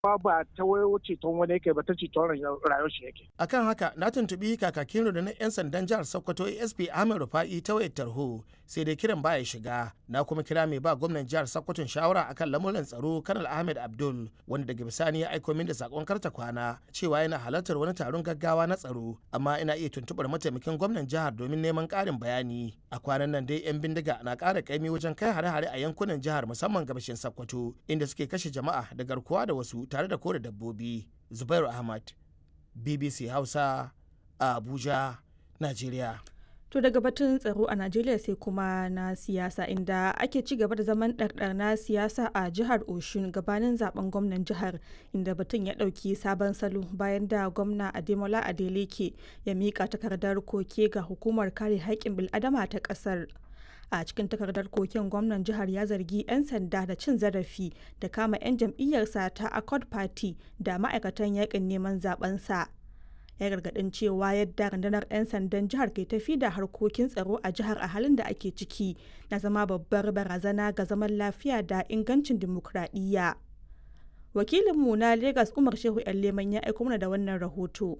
ba ba ta wayo ceton wani yake ba ta ceton rayuwar shi yake. Akan haka na tuntuɓi kakakin rundunar 'yan sandan jihar Sokoto ASP Ahmed Rufa'i ta wayar tarho sai dai kiran baya shiga na kuma kira mai ba gwamnan jihar Sokoton shawara akan lamuran tsaro Kanal Ahmed Abdul wanda daga bisani ya aiko min da sakon karta kwana cewa yana halartar wani taron gaggawa na tsaro amma ina iya tuntuɓar mataimakin gwamnan jihar domin neman ƙarin bayani a kwanan nan dai 'yan bindiga na ƙara kaimi wajen kai hare-hare a yankunan jihar musamman gabashin Sokoto inda suke kashe jama'a da garkuwa da wasu tare da kore dabbobi zubairu ahmad bbc hausa a abuja nigeria To daga batun tsaro a Najeriya sai kuma na siyasa inda ake ci gaba da zaman ɗarɗar na siyasa a jihar Oshun gabanin zaben gwamnan jihar inda batun ya ɗauki sabon salo bayan da gwamna Ademola Adeleke ya miƙa takardar koke ga hukumar kare haƙƙin bil'adama ta ƙasar. a cikin takardar koken gwamnan jihar ya zargi 'yan sanda da cin zarafi da kama 'yan jam'iyyarsa ta accord party da ma'aikatan yakin neman zabensa ya gargadin cewa yadda rundunar 'yan sandan jihar ke tafi da harkokin tsaro a jihar a halin da ake ciki na zama babbar barazana ga zaman lafiya da ingancin dimokuraɗiyya wakilinmu na lagos umar shehu yan leman ya aiko mana da wannan rahoto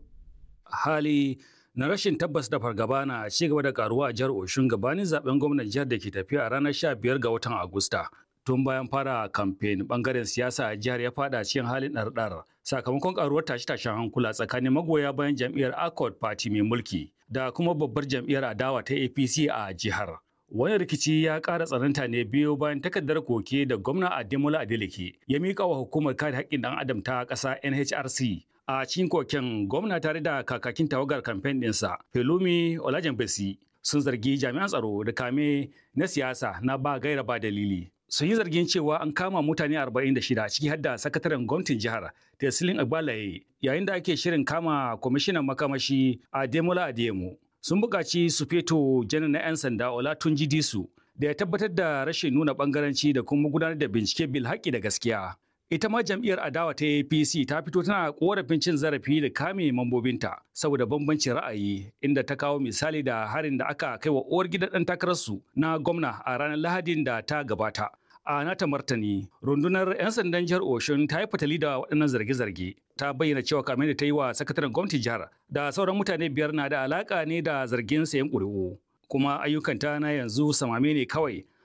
hali na rashin tabbas da fargaba na ci gaba da karuwa a jihar Oshun gabanin zaben gwamnan jihar da ke tafiya a ranar 15 ga watan Agusta. Tun bayan fara kamfen bangaren siyasa a jihar ya fada cikin halin ɗarɗar sakamakon karuwar tashe-tashen hankula tsakanin magoya bayan jam'iyyar Accord Party mai mulki da kuma babbar jam'iyyar adawa ta APC a jihar. Wani rikici ya ƙara tsananta ne biyo bayan takardar koke da gwamna Ademola Adeleke ya miƙa wa hukumar kare haƙƙin ɗan adam ta ƙasa NHRC a cikin koken gwamna tare da kakakin tawagar kamfen ɗinsa Pelumi Olajenbesi sun zargi jami'an tsaro da kame na siyasa na ba gaira ba dalili. Sun yi zargin cewa an kama mutane 46 ciki har da sakataren gwamnatin jihar Tesilin Agbalaye yayin da ake shirin kama kwamishinan makamashi Ademola Adeyemo. Sun buƙaci su feto janar na 'yan sanda Olatunji Disu da ya tabbatar da rashin nuna ɓangaranci da kuma gudanar da bincike bil haƙƙi da gaskiya. ita ma jam'iyyar adawa ta APC ta fito tana korafin cin zarafi da kame mambobinta saboda bambancin ra'ayi inda ta kawo misali da harin da aka kai wa uwar gidan ɗan takararsu na gwamna a ranar Lahadin da ta gabata. A nata martani, rundunar 'yan sandan jihar Oshun ta yi fatali da waɗannan zarge-zarge. Ta bayyana cewa kamar da ta yi wa sakataren gwamnatin jihar da sauran mutane biyar na da alaƙa ne da zargin sayan ƙuri'u. Kuma ayyukanta na yanzu samame ne kawai